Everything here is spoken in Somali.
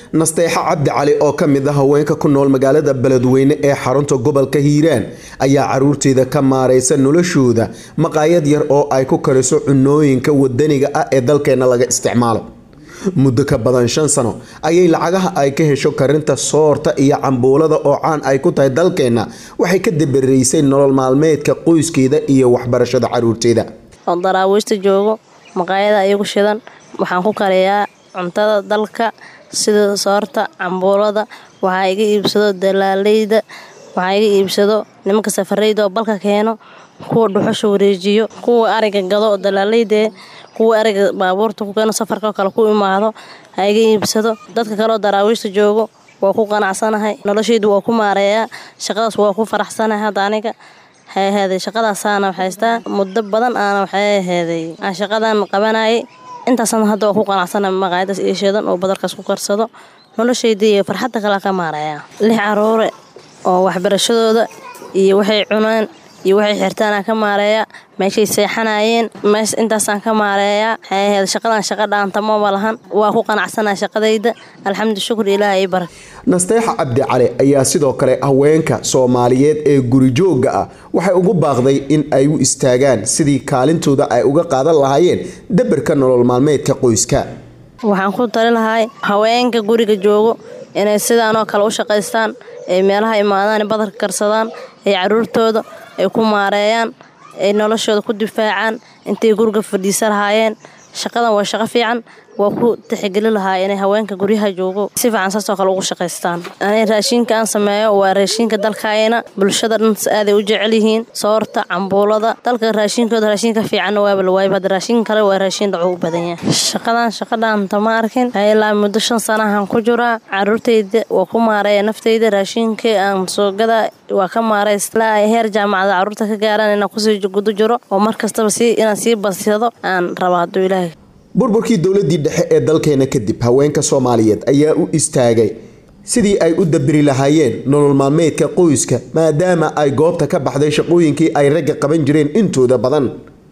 nasteexo cabdi cali oo ka mid ah haweenka ku nool magaalada beledweyne ee xarunta gobolka hiiraan ayaa caruurteeda ka maaraysa noloshooda maqaayad yar oo ay ku kariso cunooyinka wadaniga ah ee dalkeena laga isticmaalo muddo ka badan shan sano ayay lacagaha ay ka hesho karinta soorta iyo cambuulada oo caan ay ku tahay dalkeenna waxay ka dabaraysay nolol maalmeedka qoyskeeda iyo waxbarashada caruurteeda oo daraawiishta joogo maqaayada iyagu shidan waxaan ku kariyaa cuntada dalka sida soorta cambuulada waxaa iga iibsado dalaaleyda waxaa iga iibsado nimanka safareyda oo balka keeno kuwa dhuxusha wareejiyo kuwa ariga gado oo dalaaleyda kuwa ariga baabuurta ku keeno safarka kale ku imaado ha iga iibsado dadka kaleoo daraawiishta joogo waa ku qanacsanahay noloshaydu waa ku maareeyaa shaqadaas waa ku faraxsanahay hadda aniga waxay ahaaday shaqadaasaana haystaa muddo badan aana waxay ahaaday aan shaqadan qabanayay intaasna hadda waa ku qanacsana maqaayadaas iyo shidan oo badarkaas ku karsado noloshaydii iyo farxadda kale ka maareeyaa lix caruure oo waxbarashadooda iyo waxay cunaan iyo waxay xirtaanaan ka maareeyaa meeshay seexanayeen mees intaasaan ka maareeyaa waxay ahayd shaqadan shaqa dhaantamaba lahan waa ku qanacsanaa shaqadayda alxamdu shukur ilaah ii barak nasteexa cabdi cali ayaa sidoo kale haweenka soomaaliyeed ee gurijoogga ah waxay ugu baaqday in ay u istaagaan sidii kaalintooda ay uga qaadan lahaayeen dabarka nolol maalmeedka qoyska waxaan ku tali lahay haweenka guriga joogo inay sidaanoo kale u shaqaystaan ay meelaha imaadaan badarka karsadaan ay caruurtooda ay ku maareeyaan ay noloshooda ku difaacaan intay guriga fadhiisa lahaayeen shaqadan waa shaqo fiican waa ku tixgeli lahaa inay haweenka guryaha joogo si fiican saasoo kale ugu shaqaystaan ani raashiinka aan sameeyo waa raashiinka dalkaayna bulshada dhan aaday u jecel yihiin soorta cambuulada dalka raashiinkooda raashiinka fiicanna waaba la waayba hadda raashiin kale waa raashiin dhaco u badan yahay shaqadan shaqadhaanta ma arkin ilaa muddo shan sanahan ku jiraa caruurtayda waa ku maareeya naftayda raashiinkii aan soogada waa ka maareys ilaa ay heer jaamacada caruurta ka gaaraan inaan kusii guda jiro oo mar kastaba si inaan sii badsado aan raba hadduu ilaahay burburkii dowladii dhexe ee dalkeena kadib haweenka soomaaliyeed ayaa u istaagay sidii ay u dabiri lahaayeen nolol maalmeedka qoyska maadaama ay goobta ka baxday shaqooyinkii ay ragga qaban jireen intooda badan